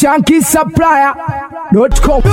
shankisupplier.com.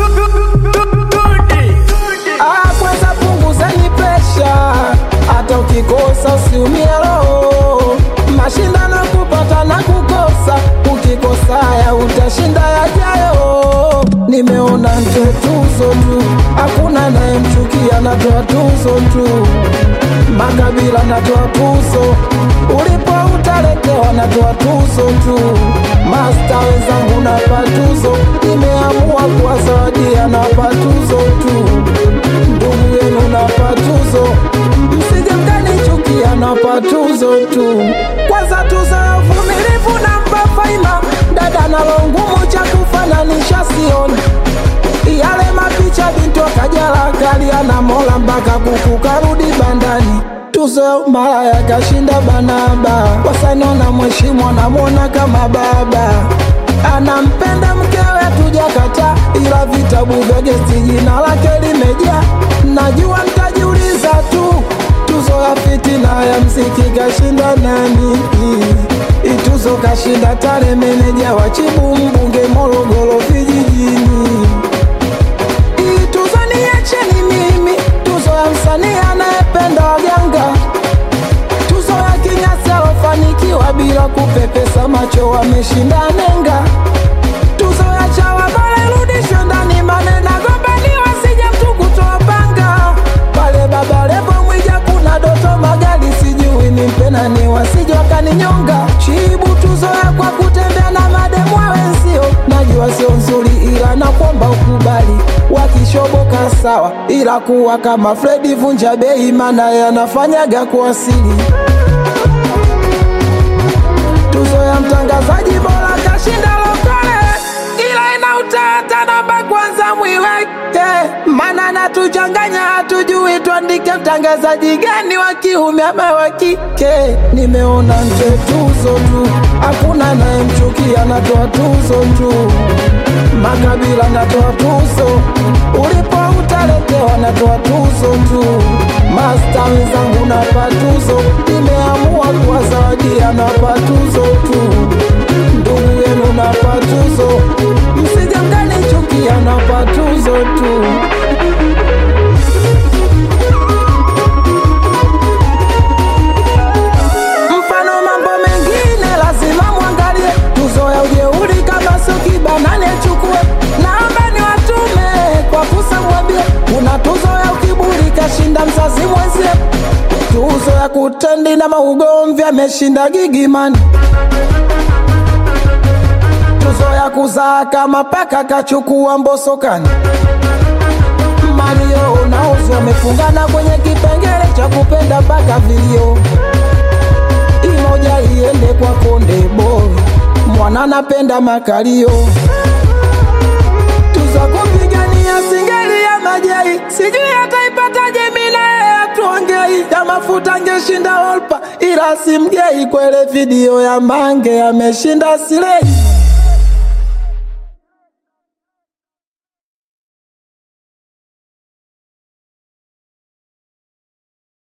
Ah, kwanza punguzeni presha, hata ukikosa usiumie roho. Mashindano kupata na kukosa, ukikosaya utashinda yajayo. Nimeona nje tuzo tu, hakuna nayemchukia, natoa tuzo tu. Makabila natoa tuzo, ulipo utaletewa, natoa tuzo tu. Masta wenzangu napa tuzo, nimeamua kuwazawadia, napa tuzo tu ndugu yenu napa tuzo, msije mkanichukia, napa tuzo tu. Kwanza tuzo ya uvumilivu nampa faima, dada nalo ngumu cha kufananisha sioni yale mapicha bintu akajala kalia na mola mpaka kuku karudi bandani tuzo ya malaya kashinda banaba wasanona mheshimu anamwona kama baba anampenda mkewe tujakata ila vitabu vya gesti jina lake limejaa najua mtajiuliza tu tuzo ya fitina ya mziki kashinda nani ituzo kashinda tare meneja wa chibu mbunge morogoro vijijini hii tuzo niacheni mimi, tuzo ya msanii anayependa waganga, tuzo ya kinyasi alofanikiwa bila kupepesa macho, wameshinda nenga, tuzo ya chawa bora irudishwe ndani, manena gombaniwa sije mtu kutoa panga pale baba lebo mwija, kuna doto magari, sijui ni mpena ni wasije wakaninyonga, shibu tuzo ya kwa kutembea na mademu wa wenzio, najua sio nzuri, ila nakwamba ukubali, wakishoboka sawa, ila kuwa kama Fredi vunja bei, maana yanafanyaga kuasili tuzo ya mtangazaji bora kashinda lokole, ila ina utata namba kwanza mwiweke, maana natuchanganya, hatujui tuandike mtangazaji gani wa kiume ama wa kike. Nimeona nje tuzo tu, hakuna nayemchukia, natoa tuzo tu makabila natoa tuzo, ulipo utaletewa, natoa tuzo tu. Masta wenzangu napa tuzo, nimeamua kuwazawadia, napa tuzo tu. Ndugu yenu napa tuzo, msije mkanichukia, napa tuzo tu. mfano mambo mengine lazima mwangalie tuzo ya ujeuri kama sio kibanane chukue naomba ni watume kwa kusa mwambie kuna tuzo ya ukiburi kashinda mzazi mwenzie tuzo ya kutendi na maugomvi ameshinda gigimani tuzo ya kuzaa kama paka kachukua mbosokani Mario nauzi wamefungana kwenye kipengele cha kupenda mpaka vilio imoja iende kwa konde boy mwana napenda makalio tuza kupigania singeli ya majai sijui ataipataje mina atuongei ya mafuta ngeshinda olpa ila simgei kwele video ya mange ameshinda silei